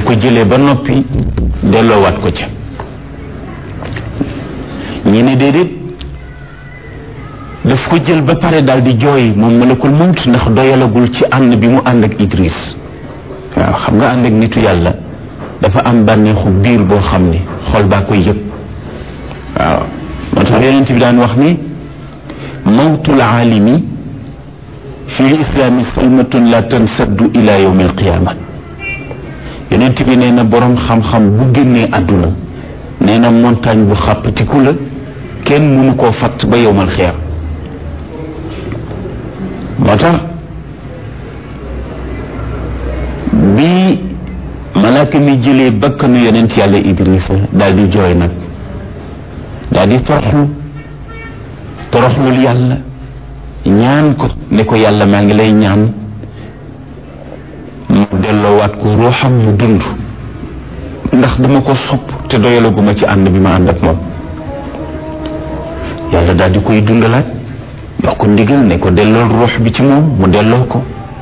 ko jëlee ba noppi delloowaat ko ca ñi ne déedéet daf ko jël ba pare daal di jooy moom malakul mawt ndax doyalagul ci ànd bi mu ànd ak Idris waaw xam nga ànd ak nitu yàlla dafa am bànneexu biir boo xam ni xol baa koy yëg waaw moo tax yonent bi daan wax ni mawtul aalimi fi lislaami salmatun la tansaddu ila yawmi alqiyaama yonent bi nee na boroom xam-xam bu génnee àdduna nee na montagne bu xàppatiku la kenn mënu koo fatt ba yowmal xiyaam moo tax bi malaaka mi jëlee bakkanu yonent yàlla Idrissa daal di jooy nag daal di toroxlu toroxlul yàlla ñaan ko ne ko yàlla maa ngi lay ñaan mu delloowaat ko ruuxam mu dund ndax dama ko sopp te doyalaguma ci ànd bi ma ànd ak moom yàlla daal di koy dundalaat jox ko ndigal ne ko dellool ruux bi ci moom mu delloo ko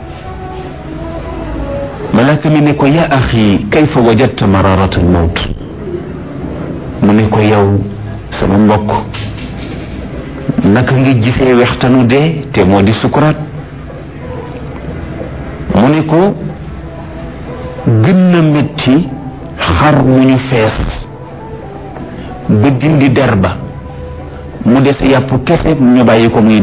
malaaka mi ne ko yaa axi kayfa wajadta mararata al mawt mu ne ko yow sama mbokk naka nga gisee wextanu dee te moo di sukuraat mu ne ko gën na metti xar mu ñu fees ba dindi der ba mu des yàpp kese ñu bàyyi ko muy